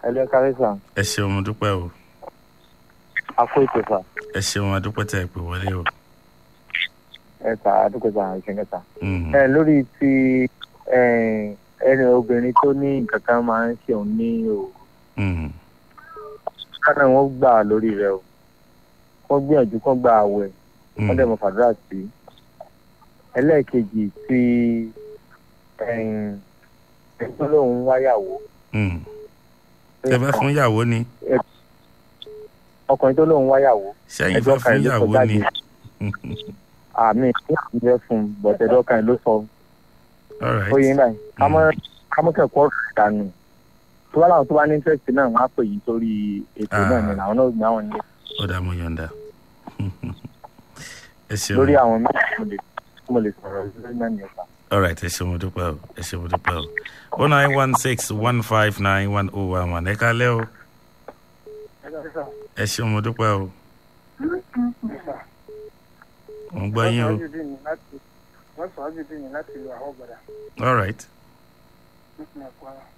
ẹlẹ́ kárí sà ẹ ṣeun mo dúpẹ́ o akó ètò sà ẹ ṣeun adúpẹ́ tẹ̀ pé wọlé o. ẹ sà àdúgbò sà ìṣẹ̀ǹkẹ́ sà. Mhm. ẹ lórí ti ẹ, ẹni obìnrin tó ní nǹkan kan máa ń ṣe òun ní òru Mhm. kánà wọn gbà lórí rẹ o wọn gbìyànjú kán gba àwẹ̀ wọn dẹ̀ mọ̀ fàdúrà sí i ẹlẹ́ẹ̀kejì tí ẹ̀yìn ẹ̀gbọ́n lòun wáyàwó Mhm. ẹ fẹ́ fún ìyàwó ni ọkùnrin tó lòun wáyàwó sẹ́yìn ẹjọ́ fẹ́ kan fún ló sọ ìyàwó jáde ni. àmì ìpínlẹ̀ fún un bọ̀dẹ̀ ẹjọ́ kan ló sọ all right ó yín báyìí kámọ́kẹ́kọ̀ọ́ dànù tó bá láwọn tó bá ní interest náà wọ́n á pè yín sórí ètò náà ni Ah. làwọn náà gbé àwọn ní ó dà mo yọ̀ǹda. ẹ ṣeun lórí àwọn mẹ́rin mo lè mo lè sọ̀rọ̀ lórí náà nìyẹn sà. all right ẹ ṣeun mo dúpẹ́ o ẹ ṣeun mo dúpẹ́ o o nine one six one five nine one oh one one ẹ kálẹ́ o ẹ ṣeun mo dúpẹ́ o mo ń gbọ́ yín o wọ́n sọ ájúdí ni láti lo àwọn ọ̀gbọ̀dà all right nípìnlẹ̀ kwara.